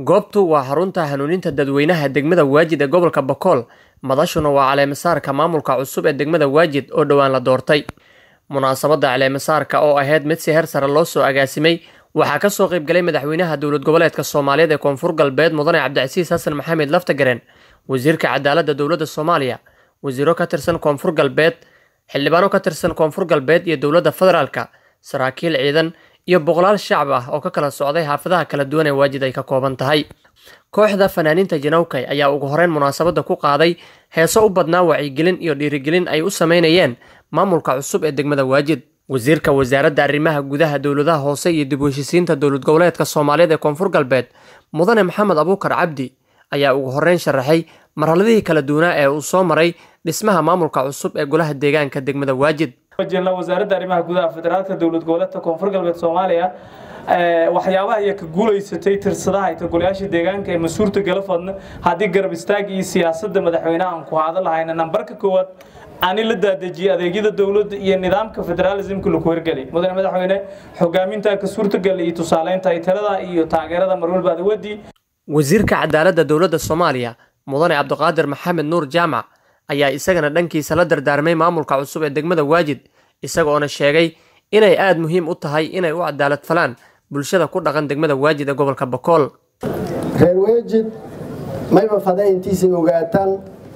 goobtu waa xarunta hanuuninta dadweynaha degmada waajid ee gobolka bokool madashuna waa caleemasaarka maamulka cusub ee degmada waajid oo dhowaan la doortay munaasabadda caleemasaarka oo ahayd mid si heer sare loo soo agaasimay waxaa kasoo qaybgalay madaxweynaha dowlad goboleedka soomaaliyeed ee koonfur galbeed mudane cabdicasiis xasan maxamed laftagareen wasiirka cadaaladda dowladda soomaaliya wasiiro ka tirsan koonfur galbeed xildhibaano ka tirsan koonfur galbeed iyo dowladda federaalka saraakiil ciidan iyo boqolaal shacab ah oo ka kala socday xaafadaha kala duwan ee waajid ay ka kooban tahay kooxda fanaaniinta janawkay ayaa ugu horeyn munaasabadda ku qaaday heeso u badnaa wacyigelin iyo dhiirigelin ay u sameynayeen maamulka cusub ee degmada waajid wasiirka wasaaradda arrimaha gudaha dowladaha hoose iyo dib u heshisiinta dowlad goboleedka soomaaliyeed ee koonfur galbeed mudane maxamed abuukar cabdi ayaa ugu horeyn sharaxay marhaladihii kala duwanaa ee uu soo maray dhismaha maamulka cusub ee golaha deegaanka degmada waajid wasaaradda arrimaha gudaha federaalka dowlad goboleedka koonfur galbeed soomaaliya waxyaabaha iyo ka guulaysatay tirsadaha ay golayaasha deegaanka ee mas-uurta galafadna haddii garab istaag iyo siyaasadda madaxweynaha aan ku haada lahayna nambarka koowaad ani la daadejiyey adeegyada dowladda iyo nidaamka federalismka lagu hirgelay mudane madaxweyne xogaaminta ka suurtagalay iyo tusaaleynta ay talada iyo taageerada marwalba adawadi wasiirka cadaaladda dowladda soomaaliya mudane cabdiqaadir maxamed nuur jaamac ayaa isagana dhankiisa la dardaarmay maamulka cusub ee degmada waajid isagoona sheegay inay aada muhiim u tahay inay u cadaalad falaan bulshada ku dhaqan degmada waajid ee gobolka bokool reer weejid mayba fada intiisay ogaataan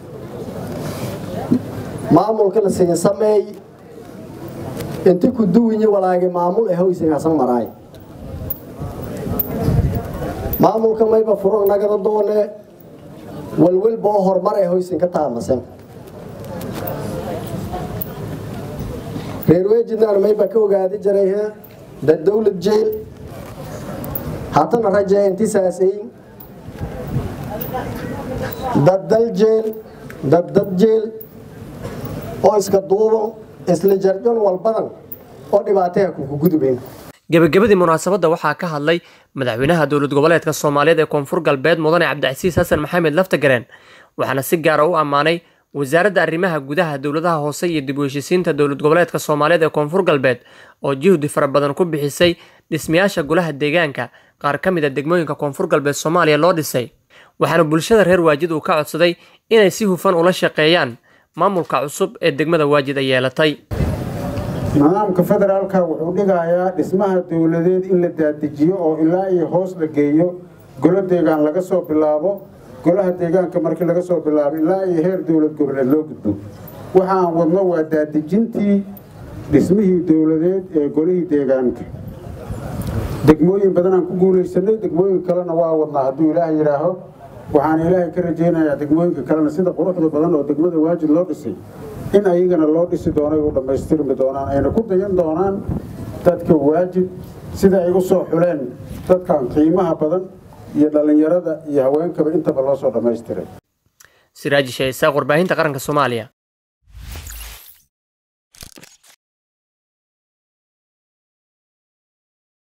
maamulka la siin sameey inti ku duwinyi walaagi maamul ee hoysingasan maraay maamulka mayba furo nagada doone walwalba oo horumar ee hoysin ka taamasan reer weejidnaan mayba ka ogaadi jiray dad dowlad jeel haddana rajee inti saasayin dad dal jeel dad dad jeel oo iska duuban isla jarjon walbadan oo dhibaataya kuku gudubeen gebagabadii munaasabadda waxaa ka hadlay madaxweynaha dowlad goboleedka soomaaliyeed ee koonfur galbeed mudane cabdicasiis xasan maxamed laftagareen waxaana si gaara u ammaanay wasaaradda arrimaha gudaha dowladaha hoose iyo dib u heshisiinta dowlad goboleedka soomaaliyeed ee koonfur galbeed oo juhdi fara badan ku bixisay dhismayaasha golaha deegaanka qaar ka mid a degmooyinka koonfur galbeed soomaaliya loo dhisay waxaana bulshada reer waajid uu ka codsaday inay si hufan ula shaqeeyaan maamulka cusub ee degmada waajid ay yeelatay nidaamka federaalka wuxuu dhigayaa dhismaha dowladeed in la daadijiyo oo ilaa iyo hoos la geeyo golo deegaan laga soo bilaabo golaha deegaanka markii laga soo bilaabo ilaa iyo heer dowlad goboleed loo gudbo waxaan wadno waa daadijintii dhismihii dowladeed ee golihii deegaanka degmooyin badanaan ku guulaysanay degmooyin kalena waa wadnaa hadduu ilaahay yidhaaho waxaan ilaahay ka rajaynayaa degmooyinka kalena sida quruxda badan oo degmada waajid loo dhisay in ayagana loo dhisi doonay u dhammaystirmi doonaan ayna ku dayan doonaan dadka waajid sida ay u soo xuleen dadkan qiimaha badan iyo dhallinyarada iyo haweenkaba intaba loo soo dhammaystiray siraaji sheeisaaq warbaahinta qaranka soomaaliya